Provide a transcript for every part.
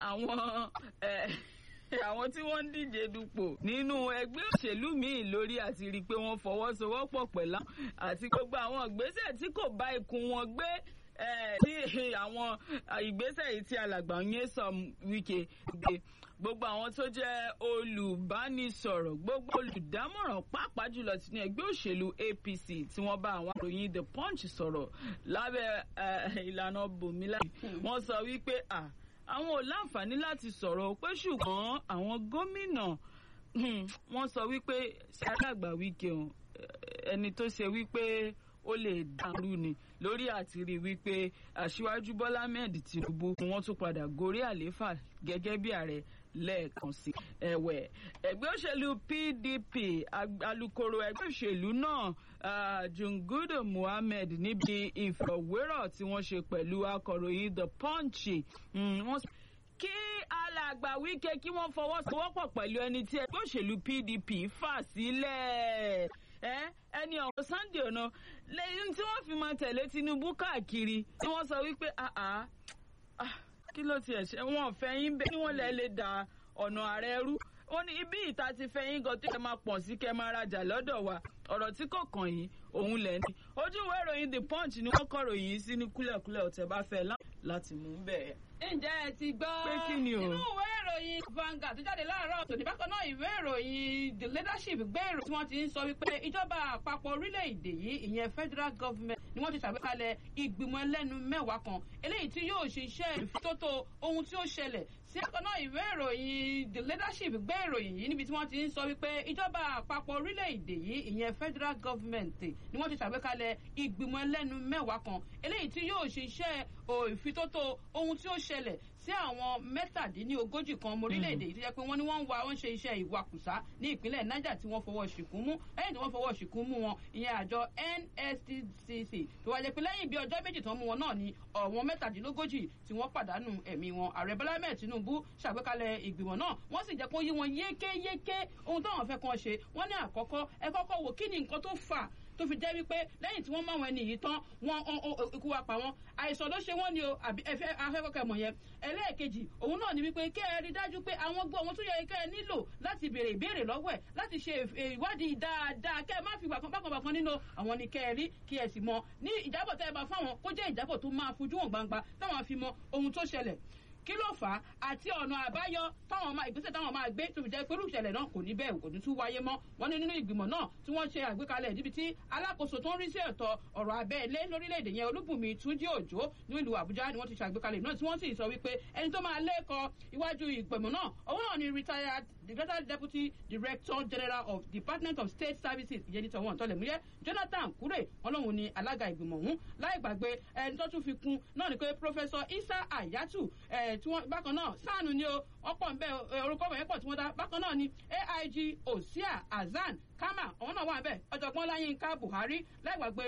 àwọn àwọn tí wọ́n ń díje dupò nínú ẹgbẹ́ òṣèlú míì lórí àti rí i pé wọ́n fọwọ́sowọ́pọ̀ pẹ̀lú àti gbogbo àwọn ìgbésẹ̀ tí kò bá ikùn wọn gbé tí àwọn ìgbésẹ̀ yìí tí alàgbà Nyesom Wike gbé gbogbo àwọn tó jẹ́ olùbánisọ̀rọ̀ gbogbo olùdámọ̀ràn pàápàá jùlọ ti ní ẹgbẹ́ òṣèlú APC tí wọ́n bá àwọn àròyìn The Punch sọ̀rọ̀ lábẹ́ ìlànà bòmílà wọ́n sọ wípé àwọn ò láǹfààní láti sọ̀rọ̀ pé ṣùgbọ́n àwọn gómìnà wọ́n sọ wípé ṣe alàgbà Wike ẹni tó ṣe wípé ó lè dàrú ni lórí àti rí wípé aṣíwájú Bọ́lá Ahmed Tinubu wọ́n tún padà gorí àlééfà gẹ́gẹ́ bí ààrẹ lẹ́ẹ̀kan sí ẹ̀wẹ̀ ẹgbẹ́ òṣèlú PDP alukoro ẹgbẹ́ òṣèlú náà Jungudu Muhammed níbi ìfọ̀wérọ̀ tí wọ́n ṣe pẹ̀lú akọ̀ròyìn The Punch wọ́n kí alàgbà Wike kí wọ́n fọwọ́sowọ́pọ̀ pẹ̀lú ẹni tí ẹgbẹ́ òṣèlú PDP fà sílẹ̀ ẹni ọ̀hún Sunday ọ̀nà lẹ́yìn tí wọ́n fi máa tẹ̀lé Tinubu káàkiri tí wọ́n sọ wípé kí ló tiẹ̀ ṣe wọ́n fẹ́ yín bẹ́ẹ̀ ni wọ́n lẹ́ lè da ọ̀nà ààrẹ rú ó ní ibi ìta ti fẹ́ yín gan tó yẹ máa pọ̀ sí kẹ́ máa rajà lọ́dọ̀ wa ọ̀rọ̀ tí kò kàn yín òun lẹ̀ ní. ojú ìwé ìròyìn The Punch ni wọ́n kọ̀rọ̀ yìí sí ní kúlẹ̀kúlẹ̀ ọ̀tẹ̀ bá fẹ́ láti mú bẹ́ẹ̀. ǹjẹ́ ẹ ti gbọ́ pé kí ni o. nínú ìwé ìròyìn Vanguard tó jáde láàárọ̀ tòní bákan náà ìwé ìròyìn The Leadership gbé ìròyìn tí wọ́n ti ń sọ wípé ìjọba àpapọ̀ orílẹ̀-èdè yìí ìyẹn federal government ni wọ́n ti ṣàgbékalẹ̀ ìgbìmọ̀ ẹlẹ́nu mẹ́wàá kan eléyìí tí yóò ṣe iṣẹ́ ìfitótó ohun tí ó ṣẹlẹ̀ sí àkànná ìwé ìròyìn The Leadership gbé ìròyìn yìí níbi tí wọ́n ti ń sọ wípé ìjọba àpapọ̀ orílẹ̀-èdè yìí ìyẹn federal government ni wọ́n ti ṣàgbékalẹ̀ ìgbìmọ̀ ẹlẹ́nu mẹ́wàá kan eléyìí tí yóò ṣe iṣẹ́ ìfitótó ohun tí ó ṣẹlẹ̀ sí àwọn mẹ́tàdínlógójì kan ọmọ orílẹ̀-èdè yìí tó jẹ́ pé wọ́n ní wọ́n ń wa wọ́n ṣe iṣẹ́ ìwakùsà ní ìpínlẹ̀ Niger tí wọ́n fọwọ́ ṣìkún mú lẹ́yìn tí wọ́n fọwọ́ ṣìkún mú wọn ìyẹn àjọ NSTCC tó wá jẹ́ pé lẹ́yìn bí ọjọ́ méjì tán mú wọn náà ni ọ̀wọ́n mẹ́tàdínlógójì tí wọ́n pàdánù ẹ̀mí wọn ààrẹ Bọ́lá Ahmed Tinubu ṣàgbékalẹ̀ ìgbìmọ̀ náà wọ́n sì jẹ́ kó yí wọn yékéyéké ohun táwọn fẹ́ kàn ṣe wọ́n ní àkọ́kọ́ ẹ kọ́kọ́ wò kí ni nǹkan tó fà tó fi jẹ́ wípé lẹ́yìn tí wọ́n máa wọn ẹni yìí tán wọ́n ikú wa pa wọ́n àìsàn ló ṣe wọ́n ni o àbí ẹfẹ́ afẹ́kọ̀kẹ́ mọ̀ yẹn ẹlẹ́ẹ̀kejì òun náà ni wípé kẹ́ ẹ rí dájú pé àwọn gbọ́ ohun tó yẹ kẹ́ ẹ nílò láti béèrè ìbéèrè lọ́wọ́ ẹ̀ láti ṣe ìwádìí dáadáa kẹ́ ẹ má fi bàkan bákan bàkan nínú àwọn ni kẹ́ ẹ rí kí ẹ sì mọ̀ ní ìjábọ̀ tẹ́ ẹ bá fáwọn kó jẹ́ ìjábọ̀ tó máa fojú hàn gbangba táwọn fi mọ̀ ohun tó ṣẹlẹ̀ kí ló fà á àti ọ̀nà àbáyọ táwọn máa ìgbésẹ̀ táwọn máa gbé tó fi jẹ́ pé irúṣẹ̀lẹ̀ náà kò ní bẹ́ẹ̀ kò ní tún wáyé mọ́ wọ́n ní nínú ìgbìmọ̀ náà tí wọ́n ṣe àgbékalẹ̀ níbi tí alákòóso tó ń rí sí ẹ̀tọ́ ọ̀rọ̀ abẹ́lé lórílẹ̀‐èdè yẹn olúbùnmi túnjí òjò ní ìlú àbújá ni wọ́n ti ṣàgbékalẹ̀ náà tí wọ́n sì sọ wípé ẹni tó máa lẹ́kọ̀ọ́ iwájú ìgbìmọ̀ náà òun náà ni retired the retired deputy director general of department of state services ìyẹn ní tọwọ́n tọ́lẹ̀múyẹ́ jonathan kure wọn lòun ni alága ìgbìmọ̀ ọ̀hún láì gbàgbé ẹni tó tún fi kún náà ni pé professor isa ayatu tí wọ́n bákan náà sáànù ni o wọ́n pọ̀ nbẹ orúkọ wọ̀nyẹn pọ̀ tí wọ́n dá bákan náà ni aig osia azan kama àwọn náà wà bẹ́ẹ̀ ọ̀jọ̀gbọ́n láyínká buhari láìgbàgbé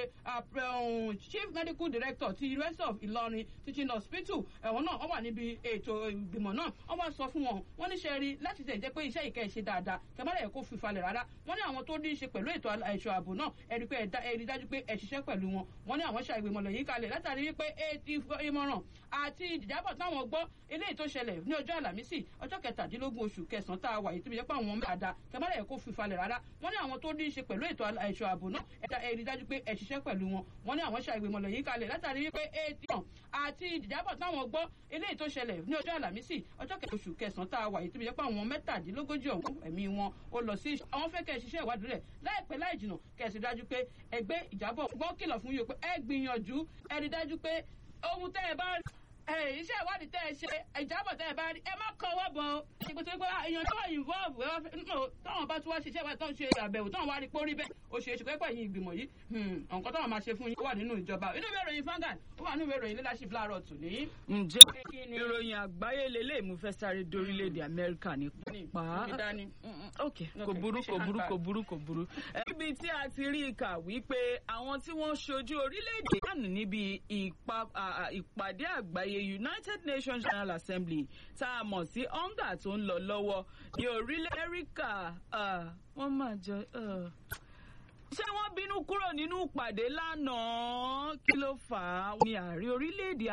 chief medical director ti university of ilorin teaching hospital ẹ̀wọ̀n náà wọ́n wà níbi ètò ìgbìmọ̀ náà wọ́n wá sọ fún wọn wọ́n ní sẹ́ẹ̀rí láti tẹ̀ jẹ́ pé iṣẹ́ ìkẹ́ ṣe dáadáa kẹmọ́lẹ̀ kó fi falẹ̀ rárá wọ́n ní àwọn tó ní í ṣe pẹ̀lú ètò ẹ̀ṣọ́ ààbò náà ẹ̀rí pé ẹ̀rí dájú pé ẹ̀ ṣiṣẹ́ pẹ̀lú wọn wọ́n ní àwọn ṣàgbémọ̀ lẹ́yìn kalẹ̀ látàrí wípé ìmọ̀ràn àti ìjábọ̀ táwọn gbọ́ eléyìí tó ṣẹlẹ̀ ní ọjọ́ àlàmísì ọjọ́ kẹtàdínlógún oṣù kẹsàn-án tá a wà yìí tó fi jẹ́ pé àwọn ọmọ àdá kẹmọ́lẹ̀ kó fi falẹ̀ rárá wọ́n ní àwọn tó ní í ṣe pẹ̀lú ètò ẹ̀ṣọ́ ààbò náà ẹ̀rí dájú pé ẹ̀ ṣiṣẹ́ pẹ̀lú wọn wọ́n ní àwọn ṣàgbémọ̀ lẹ́yìn kalẹ̀ látàrí wípé ètò àti ìjábọ̀ táwọn gbọ́ eléyìí tó ṣẹlẹ̀ ní ọjọ́ àlàmísì ọjọ́ kẹtàdínlógún oṣù kẹsàn-án tá a wà yìí tó fi jẹ́ pé àwọn mẹ́tàdínlógójì ọ̀hún ẹ̀mí wọn ó lọ sí àwọn fẹ́ kẹ́ ẹ ṣiṣẹ́ ìwádìí rẹ̀ láìpẹ́ láì jìnà kẹ́ ẹ sì dájú pé ẹgbẹ́ ìjábọ̀ gbọ́ kìlọ̀ fún yín pé ẹ gbìyànjú ẹ rí dájú pé ohun tẹ́ ẹ bá iṣẹ́ ìwádìí tẹ́ ẹ ṣe ìjábọ̀ tẹ́ ẹ bá rí ẹ má kọ́ ọwọ́ bọ̀ ọ́ ìpè tó pé èèyàn tó wà involve táwọn bá tún wá ṣiṣẹ́ ìwádìí tó ń ṣe àbẹ̀wò táwọn wá rí pórí bẹ́ẹ̀ ó ṣe é ṣe pẹ́pẹ́ yín ìgbìmọ̀ yìí nǹkan táwọn máa ṣe fún yín ó wà nínú ìjọba inú ìwé ìròyìn Vanguard ó wà nínú ìwé ìròyìn leadership láàárọ̀ tòní. ǹjẹ́ ìròyìn àgbáyé lélẹ̀ mú fẹ́ sáré dórílẹ̀-èdè Amẹ́ríkà ní pa ok kò burú kò burú kò burú kò burú. ibi tí a ti rí i kà wípé àwọn tí wọ́n ṣojú orílẹ̀-èdè dànù níbi ìpàdé àgbáyé United Nations General Assembly tá a mọ̀ sí onga tó ń lọ lọ́wọ́ ní orílẹ̀ Amẹ́ríkà wọ́n máa jọ ṣé wọ́n bínú kúrò nínú ìpàdé lánàá kí ló fà á ní ààrẹ orílẹ̀-èdè